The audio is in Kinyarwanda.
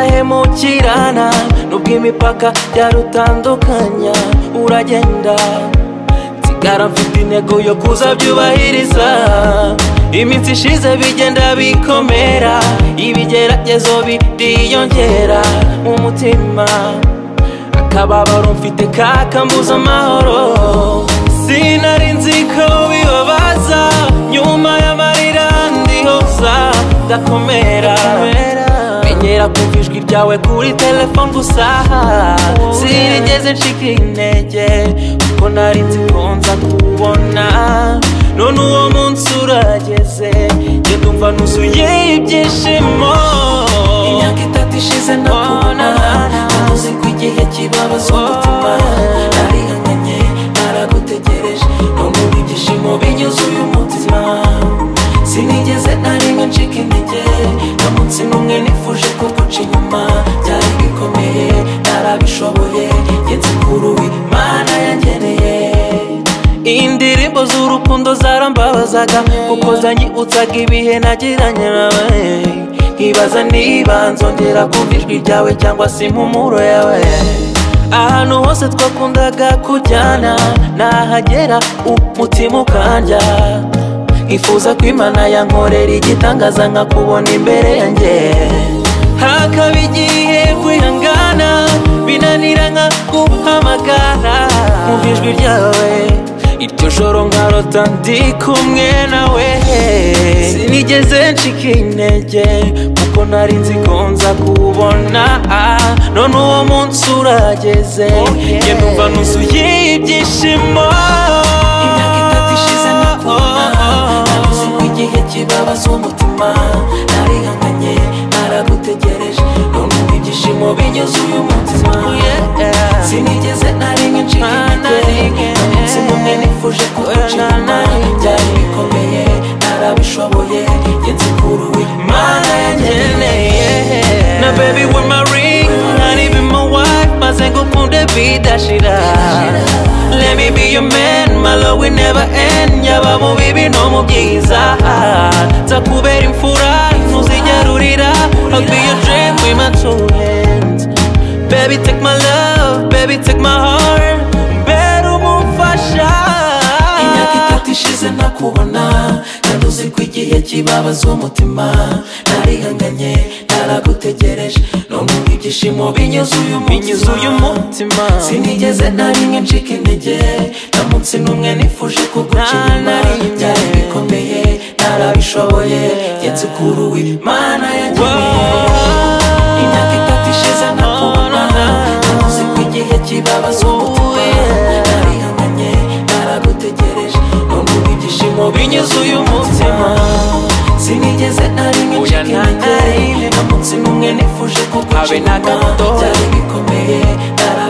muhemukirana nubwo imipaka byarutandukanya uragenda nsigara mfite intego yo kuzabyubahiriza iminsi ishize bigenda bikomera ibigeragezo biriyongera mu mutima akababaro mfite kakambuza amahoro sinari nzi ko bibabaza nyuma y'amarira ndihoza ndakomera menyera kumva ijwi ryawe kuri telefone gusa sinigeze ncika intege kuko nari nzi ko nza kubona none uwo munsi urageze njye ndumva nuzuye ibyishimo imyaka itatu ishize ntakubona ntamuzi ko igihe kibabaza umutima narihanganye naragutegereje numva ibyishimo binyuze uyu mutima sinigeze na rimwe ncika intege nta munsi n'umwe nifuje ko guca inyuma byari bikomeye narabishoboye ngenzi kuri uyu imana yangeneye indirimbo z'urukundo zarambabazaga kuko zanyibutsaga ibihe nagiranye nawe nkibaza niba nzongera kumva ijwi ryawe cyangwa se impumuro yawe ahantu hose twakundaga kujyana nahagera umutima ukanja nkifuza ko imana yankorera igitangaza nkakubona imbere yanjye hakaba igihe kwihangana binanira nka guhamagara kumva ijwi ryawe iryo joro nkarota ndi kumwe nawe sinigeze ncika intege kuko nari nzi ko nza kubona ah, none uwo munsi urageze njye numva nuzuye ibyishimo imyaka itatu ishize nakubona nabuze ko igihe kibabaza umutima narihanganye naragutegereje numva ibyishimo binyuze uyu mutima sinigeze na rimwe ncika Na intege rimwe. umunsi n'umwe nifuje kuguca inyuma byari bikomeye narabishoboye ngenzi kuruwe imana yangeneye na baby with my ring not even my wife maze ngukunde bidashira let me be your man my love will never end yaba mu bibi no mu byiza nzakubera imfura ntuzigera urira I'll be your dream with my two hands baby take my love baby take my heart mbera umufasha imyaka itatu ishize ntakubona kandi uzi ko igihe kibabaza umutima narihanganye naragutegereje numva ibyishimo binyuze uyu binyuze uyu mutima mutima sinigeze na rimwe ncika intege nta munsi n'umwe nifuje kuguca Na- inyuma na rimwe. byari bikomeye narabishoboye ngenzi kuri uwo imana yageneye imyaka itatu ishize ntakubona ntamuzi ko igihe kibabaza umutima narihanganye naragutegereje numva ibyishimo binyuze uyu mutima sinigeze na rimwe Oya, ncika na- na intege rimwe. nta munsi n'umwe nifuje kuguca Habe na inyuma gato. byari bikomeye narabishoboye